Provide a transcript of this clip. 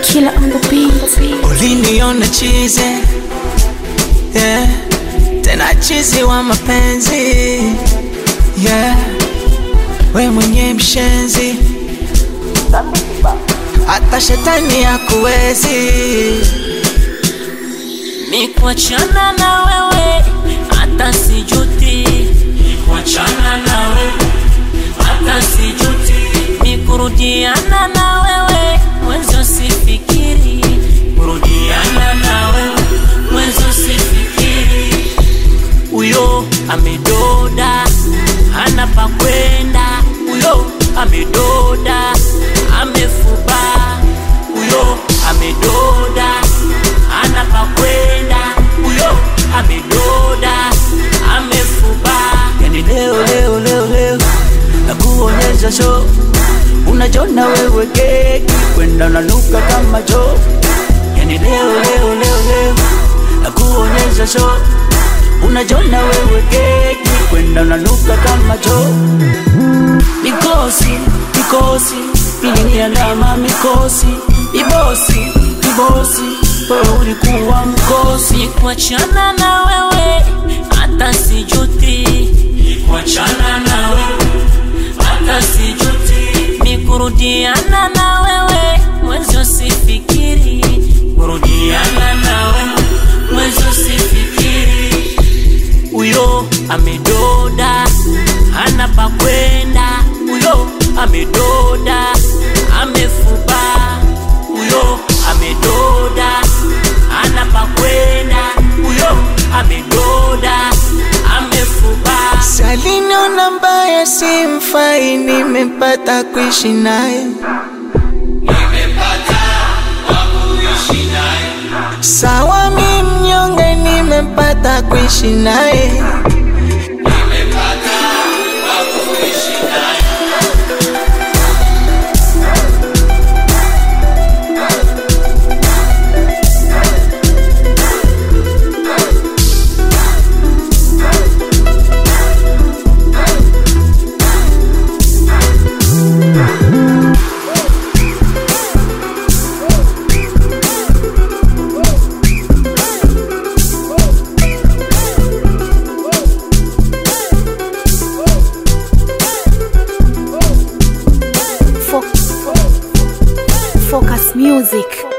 Killer on the beat. uliniona chize yeah. tena chizi wa mapenzi yeah. we mwenye mshenzi hata shetani hakuwezi Nikuachana na wewe hata sijuti, nikuachana na wewe hata sijuti, nikurudiana na wewe mwenzo sifikiri, kurudiana na wewe mwenzo sifikiri. Huyo amedoda hana pa kwenda, huyo amedoda amefuba, huyo amedoda hana pa kwenda, huyo amedoda amefuba. Yani leo leo leo leo nakuonyesha show, unajona wewe keki kwenda unanuka kama choo. Yani leo leo leo leo nakuonyesha show, unajona wewe keki kwenda unanuka kama choo. Mikosi mikosi iliniandama mikosi ibosi ibosi wewe ulikuwa mkosi kuachana na wewe hata sijuti kuachana na wewe hata sijuti nikurudiana na wewe mwenzo sifikiri kurudiana na wewe mwenzo sifikiri huyo amedoda hana pa kwenda, huyo amedoda amefuba, huyo amedoda hana pa kwenda, huyo amedoda amefuba. saliniona mbaya simfai nimepata kuishi naye sawa mi mnyonge nimepata kuishi naye Fo- Focus Music.